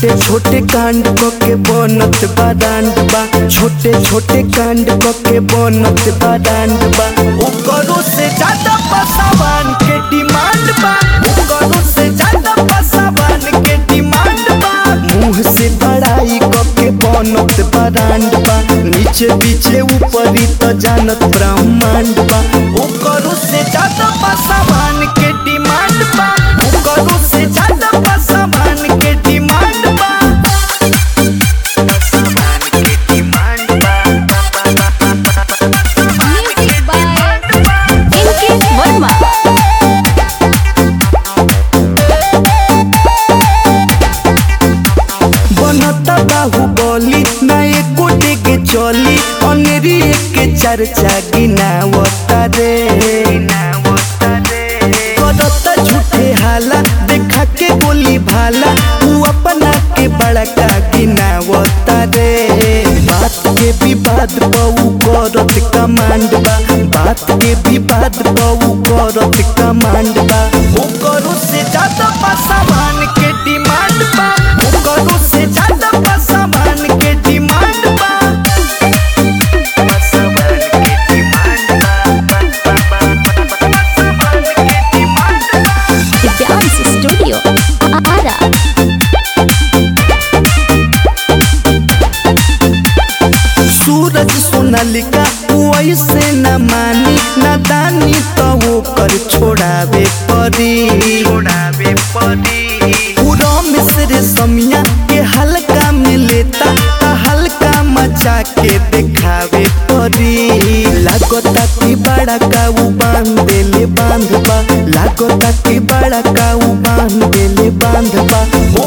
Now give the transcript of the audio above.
छोटे छोटे कांड क के बनत बारांड बा छोटे छोटे कांड क के बनत बारांड बा ओकरो से ज्यादा पसावान के डिमांड बा ओकरो से ज्यादा पसावान के डिमांड बा मुंह से बड़ाई क के बनत बारांड बा नीचे पीछे ऊपरी त जानत ब्रह्मांड बा ओकरो से ज्यादा पसावान के डिमांड बा ओकरो से ज्यादा पसावान के डिमांड बा पसावान के demand Music by Inky Verma. बनता बाहुबली ना एको डेगे चली अनेरी के चर्चा गिनावता रे करता झूठे हाला देखा के गोली भाला ऊ अपना के बड़का गिनावता रे बात के विवाद पऊ करत कमांड बा बात के विवाद पऊ करत कमांड बा ओकरो से ज्यादा पासावान के डिमांड बा ओकरो से ज्यादा पासावान के डिमांड बा पासावान के डिमांड बा पासावान के डिमांड बा The Dance Studio. Ara. सूरज सोनालिका वैसे न मानी नादानी तो ओकर छोड़ावे परी छोड़ावे परी पूरा मिस्र समिया के हल्का में लेता ता हल्का मचा के दिखावे परी लागता कि बड़ा काऊ बांध देले बांध बा लागता कि बड़ा काऊ बांध देले बांध बा